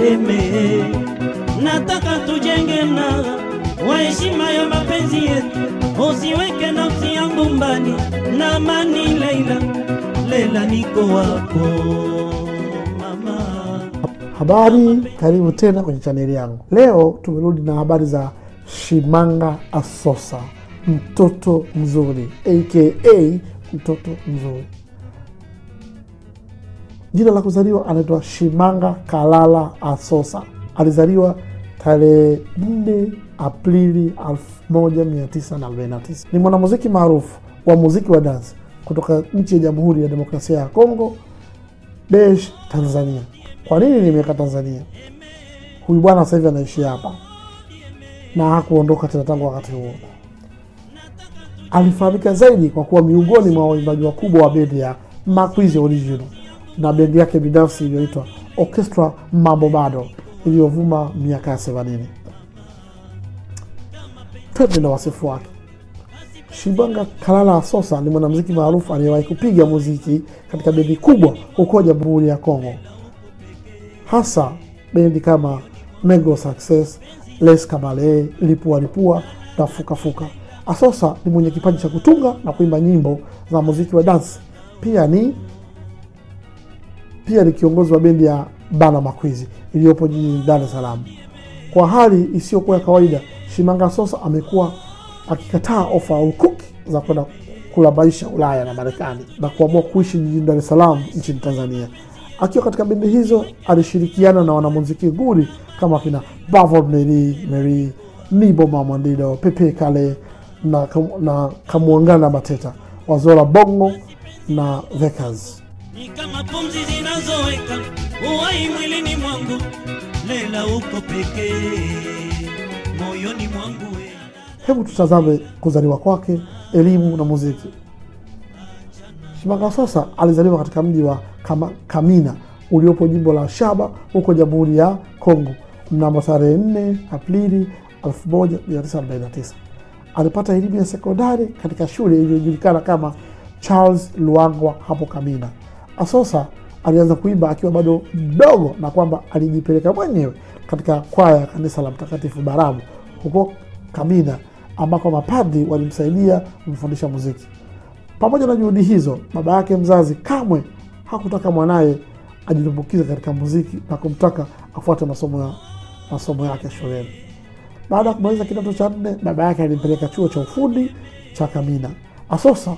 Yerusaleme. Nataka tujenge mnara wa heshima ya mapenzi yetu, usiweke nafsi yangu mbali na amani. Leila, Leila, niko wako mama. Habari, karibu tena kwenye chaneli yangu. Leo tumerudi na habari za Shimanga Asosa, mtoto mzuri aka mtoto mzuri. Jina la kuzaliwa anaitwa Shimanga Kalala Asosa. Alizaliwa tarehe 4 Aprili 1949. Ni mwanamuziki maarufu wa muziki wa dansi kutoka nchi ya Jamhuri ya Demokrasia ya Kongo Desh, Tanzania. Kwa nini nimeweka Tanzania? Huyu bwana sasa hivi anaishi hapa na hakuondoka tena tangu wakati huo. Alifahamika zaidi kwa kuwa miongoni mwa waimbaji wakubwa wa bendi ya Makwizi Original na bendi yake binafsi iliyoitwa Orchestra Mambo Bado iliyovuma miaka ya themanini. Twende na wasifu wake. Shimanga Kalala Asosa ni mwanamuziki maarufu aliyewahi kupiga muziki katika bendi kubwa huko Jamhuri ya Kongo, hasa bendi kama Negro Success, Les Kabale, Lipua Lipua na Fuka Fuka. Asosa ni mwenye kipaji cha kutunga na kuimba nyimbo za muziki wa dansi. Pia ni pia ni kiongozi wa bendi ya Bana Makwizi iliyopo jijini Dar es Salaam. Kwa hali isiyokuwa ya kawaida, Shimanga Asosa amekuwa akikataa ofa au kuki za kwenda kula maisha Ulaya na Marekani na kuamua kuishi jijini Dar es Salaam nchini Tanzania. Akiwa katika bendi hizo alishirikiana na wanamuziki nguli kama kina Bavon Meri Meri, Nibo Mamandido, Pepe Kale na, na Kamwangana Mateta, Wazola Bongo na Vekas. ni kama pumzi zinazoweka uhai mwilini mwangu. Lela uko pekee moyoni mwangu we. Hebu tutazame kuzaliwa kwake, elimu na muziki. Shimanga Sosa alizaliwa katika mji wa Kama, Kamina uliopo jimbo la Shaba huko Jamhuri ya Kongo mnamo tarehe 4 Aprili 1949. Alipata elimu ya sekondari katika shule iliyojulikana kama Charles Luangwa hapo Kamina. Asosa alianza kuimba akiwa bado mdogo na kwamba alijipeleka mwenyewe katika kwaya ya kanisa la Mtakatifu Barabu huko Kamina ambako mapadri walimsaidia kumfundisha muziki. Pamoja na juhudi hizo, baba yake mzazi kamwe hakutaka mwanaye ajitumbukize katika muziki na kumtaka afuate masomo, ya, masomo yake shuleni. Baada ya kumaliza kidato cha nne, baba yake alimpeleka chuo cha ufundi cha Kamina. Asosa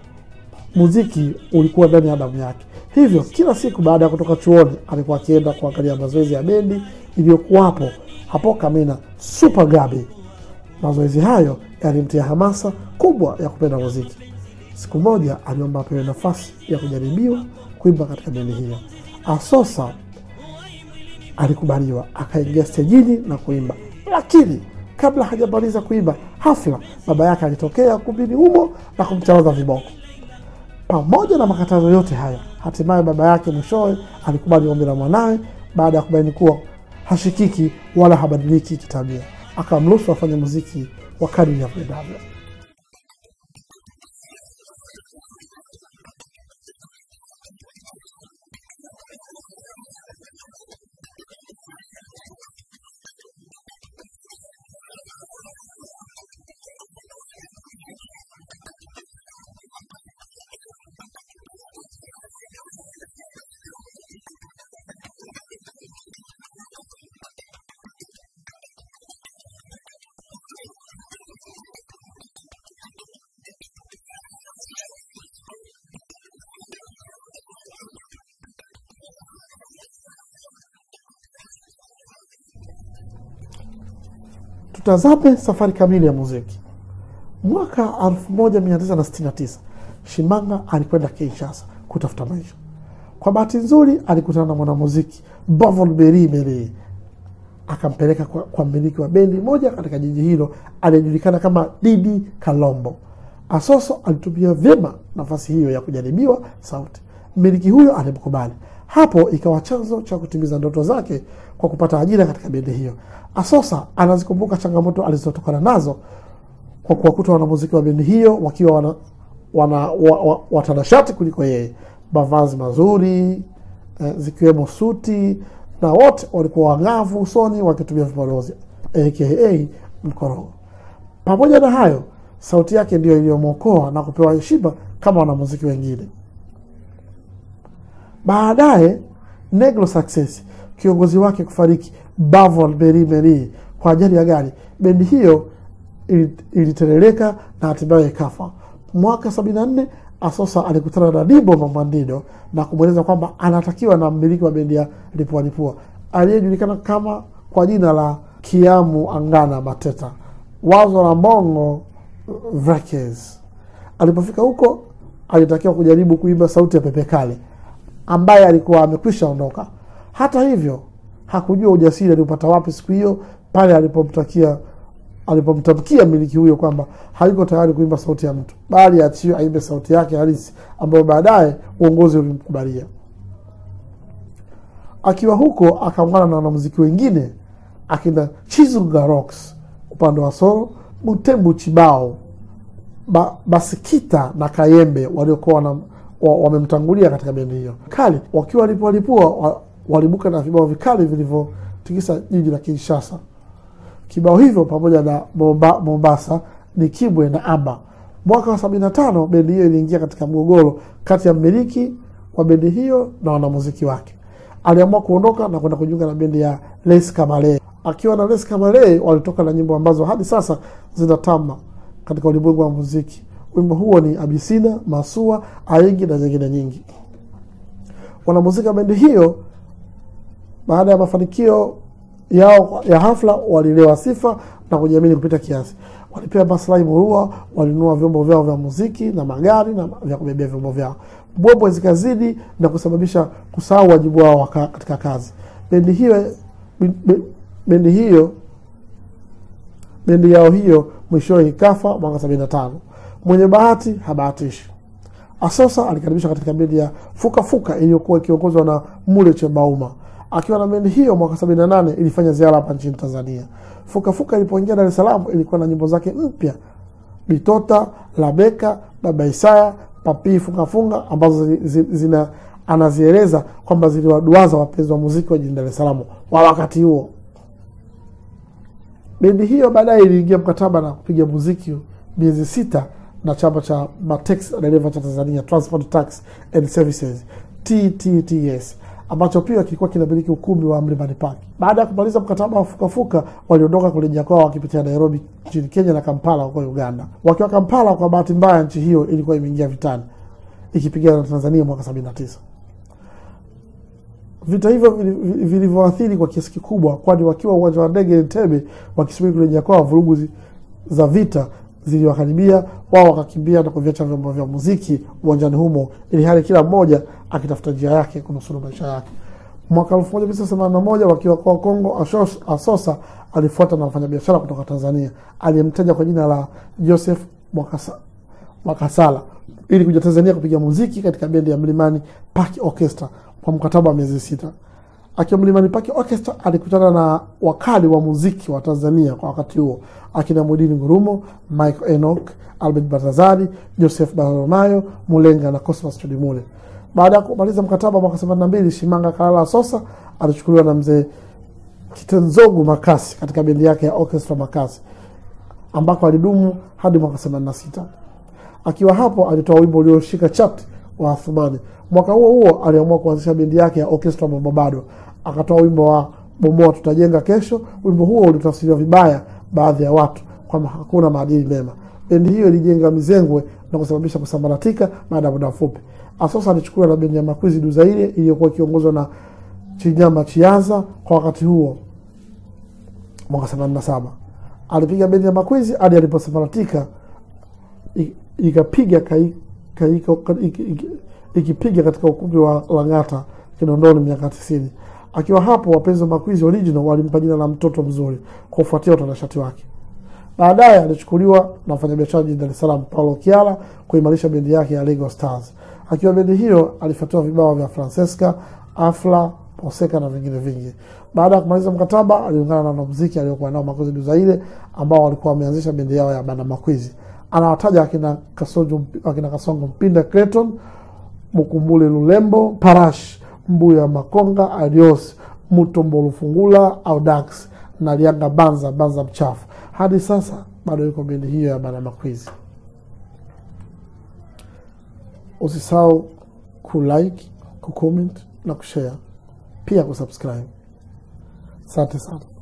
muziki ulikuwa ndani ya damu yake, hivyo kila siku baada ya kutoka chuoni alikuwa akienda kuangalia mazoezi ya bendi iliyokuwapo hapo Kamina, Super Gabi. Mazoezi hayo yalimtia hamasa kubwa ya kupenda muziki. Siku moja aliomba apewe nafasi ya kujaribiwa kuimba katika bendi hiyo. Asosa alikubaliwa, akaingia stejini na kuimba, lakini kabla hajamaliza kuimba hafla, baba yake alitokea ukumbini humo na kumcharaza viboko. Pamoja na makatazo yote hayo, hatimaye baba yake mwishowe alikubali ombi la mwanawe baada ya kubaini kuwa hashikiki wala habadiliki kitabia, akamruhusu afanye muziki wa kadiri ya pendavyo. Tutazame safari kamili ya muziki. Mwaka 1969 Shimanga alikwenda Kinshasa kutafuta maisha. Kwa bahati nzuri, alikutana na mwanamuziki Bavon Beri Meri, akampeleka kwa, kwa mmiliki wa bendi moja katika jiji hilo aliyejulikana kama Didi Kalombo. Asoso alitumia vyema nafasi hiyo ya kujaribiwa sauti. Mmiliki huyo alimkubali. Hapo ikawa chanzo cha kutimiza ndoto zake kwa kupata ajira katika bendi hiyo. Asosa anazikumbuka changamoto alizotokana nazo kwa kuwakuta wanamuziki wa bendi hiyo wakiwa wana, wana, wa, wa, watanashati kuliko yeye, mavazi mazuri eh, zikiwemo suti na wote walikuwa wang'avu usoni wakitumia vipodozi aka mkorogo. Pamoja na hayo, sauti yake ndiyo iliyomwokoa na kupewa heshima kama wanamuziki wengine. Baadaye Negro Success, kiongozi wake kufariki Bavon Meri Meri kwa ajali ya gari, bendi hiyo ili- ilitereleka na hatimaye ikafa. Mwaka 74 Asosa alikutana na Dibo Mamandido na kumweleza kwamba anatakiwa na mmiliki wa bendi ya Lipua Lipua aliyejulikana kama kwa jina la Kiamu Angana Mateta, wazo la Mbongo Vrekes. Alipofika huko, alitakiwa kujaribu kuimba sauti ya Pepe Kale ambaye alikuwa amekwisha ondoka. Hata hivyo, hakujua ujasiri aliupata wapi siku hiyo pale alipomtakia alipomtamkia mmiliki huyo kwamba hayuko tayari kuimba sauti ya mtu, bali achiwe aimbe sauti yake halisi ambayo baadaye uongozi ulimkubalia. Akiwa huko akaungana na wanamuziki wengine akina Chizunga Rocks upande wa solo, Butembu Chibao, ba, Basikita na Kayembe waliokuwa wana- wa- wamemtangulia katika bendi hiyo kali, wakiwa walipolipua wa, walibuka na vibao vikali vilivyotikisa jiji la Kinshasa. Kibao hivyo pamoja na Momba- Mombasa ni Kibwe na Amba. Mwaka wa sabini na tano bendi hiyo iliingia katika mgogoro kati ya mmiliki wa bendi hiyo na wanamuziki wake. Aliamua kuondoka na kwenda kujiunga na bendi ya Les Kamale. Akiwa na Les Kamale walitoka na nyimbo ambazo hadi sasa zinatamba katika ulimwengu wa muziki. Wimbo huo ni Abisina, Masua, Aigi na nyingine nyingi. Wanamuziki wa bendi hiyo baada ya mafanikio yao ya hafla walilewa sifa na kujiamini kupita kiasi. Walipewa maslahi murua, walinunua vyombo vyao vya muziki na magari na vya kubebea vyombo vyao. Mbwembwe zikazidi na kusababisha kusahau wajibu wao waka- katika kazi. Bendi hiyo be- bendi hiyo bendi yao hiyo mwishowe ikafa mwaka sabini na tano. Mwenye bahati habahatishi. Asosa alikaribishwa katika bendi ya Fuka Fuka iliyokuwa ikiongozwa na Mule Chebauma. Akiwa na bendi hiyo mwaka 78 ilifanya ziara hapa nchini Tanzania. Fuka Fuka ilipoingia Dar es Salaam ilikuwa na nyimbo zake mpya Bitota, Labeka, Baba Isaya, Papi Funga Funga ambazo zi, zi, zina anazieleza kwamba ziliwaduaza wapenzi wa muziki wa jijini Dar es Salaam wa wakati huo. Bendi hiyo baadaye iliingia mkataba na kupiga muziki miezi sita na chama cha Matex dereva cha Tanzania Transport Tax and Services TTTS ambacho pia kilikuwa kinamiliki ukumbi wa Mlimani Park. Baada ya kumaliza mkataba wa Fukafuka, waliondoka kurejea kwao wakipitia Nairobi nchini Kenya na Kampala huko Uganda. Wakiwa Kampala, kwa bahati mbaya, nchi hiyo ilikuwa imeingia vitani ikipigana na Tanzania mwaka 79. Vita hivyo vili- vili- vilivyoathiri kwa kiasi kikubwa, kwani wakiwa uwanja wa ndege Entebbe wakisubiri kurejea kwao, vurugu zi- za vita ziliwakaribia wao, wakakimbia na kuviacha vyombo vya muziki uwanjani humo, ili hali kila mmoja akitafuta njia yake kunusuru maisha yake. Mwaka 1981 wakiwa kwa Kongo, Ashos- Asosa alifuata na wafanyabiashara kutoka Tanzania aliyemtaja kwa jina la Joseph Mwakasa- Mwakasala ili kuja Tanzania kupiga muziki katika bendi ya Mlimani Park Orchestra kwa mkataba wa miezi sita. Akiwa Mlimani Park Orchestra alikutana na wakali wa muziki wa Tanzania kwa wakati huo akina Mwidini Ngurumo, Michael Enoch, Albert Batazari, Joseph Barromayo, Mulenga na Cosmas Chodimule. Baada ya kumaliza mkataba mwaka 82, Shimanga Kalala Sosa alichukuliwa na mzee Kitenzogu Makasi katika bendi yake ya Orchestra Makasi ambako alidumu hadi mwaka 86. Akiwa hapo alitoa wimbo ulioshika chati wa Athumani. Mwaka huo huo aliamua kuanzisha bendi yake ya Orchestra Mambabado, akatoa wimbo wa Bomoa Tutajenga Kesho. Wimbo huo ulitafsiriwa vibaya baadhi ya watu kwamba hakuna maadili mema. Bendi hiyo ilijenga mizengwe na kusababisha kusambaratika baada ya muda mfupi. Asosa alichukuliwa na bendi ya Makwizi Duzaire iliyokuwa ikiongozwa na Chinyama Chiaza kwa wakati huo mwaka 87. Alipiga bendi ya Makwizi hadi aliposambaratika i- ikapiga kai- kaika- ka- iki- iki- ikipiga katika ukumbi wa Lang'ata Kinondoni miaka tisini. Akiwa hapo, wapenzi wa Makwizi Original walimpa jina la mtoto mzuri kwa kufuatia utanashati wake. Baadaye alichukuliwa na mfanyabiashara jijini Dar es Salaam Paulo Kiala kuimarisha bendi yake ya Lego Stars. Akiwa bendi hiyo alifuatiwa vibao vya Francesca, Afla, Poseka na vingine vingi. Baada ya kumaliza mkataba, aliungana na wanamuziki aliokuwa nao Makwizi Duzaire ambao walikuwa wameanzisha bendi yao ya Banda Makwizi. Anawataja akina Kasongo, akina Kasongo Mpinda Clayton, Mukumbule Lulembo, Parash, Mbuya Makonga, Adios, Mutombo Lufungula au Dax na Lianga Banza Banza mchafu. Hadi sasa bado yuko bendi hiyo ya Banana Quiz. Usisahau kulike, kucomment na kushare, pia kusubscribe. Asante sana.